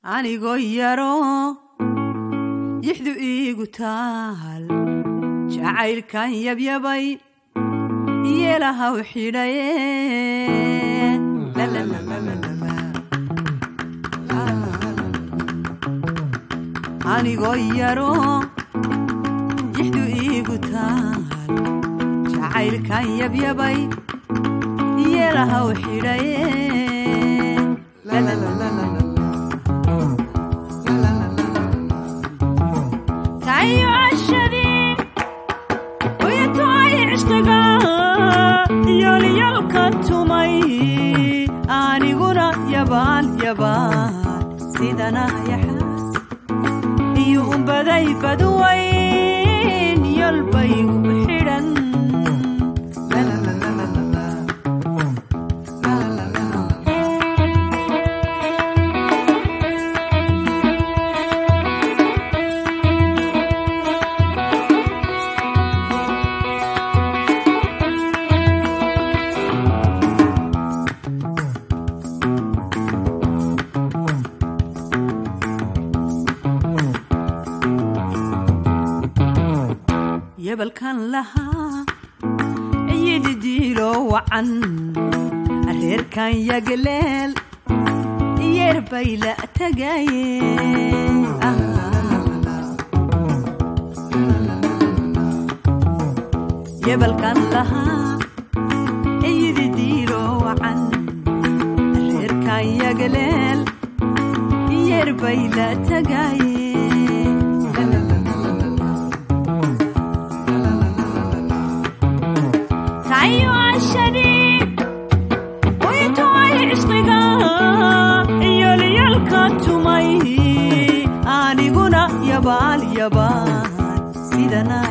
anigoo yaro yixdu iigu taal jacaylkan yabyabay yeelahaw xidhaye anigoo yaro yixdu iigu taal jacaylkan yabyabay yeelahaw xidhaye tayo cashadii uyatoay cishqiga yolyalka tumay aniguna yabaal yabaal sidana yaxaas iyo umbaday badwayn yolbay u xidhan yebalkan lahaa yididiilo wacan reerkan yagaleel yeerbay la tagaye yebalkan lahaa yididiilo wacan reerkan yagaleel yeerbay la tagaye tayo cashadii uyatoay cishqiga yolyalka tumay aniguna yabaal yabaal sidana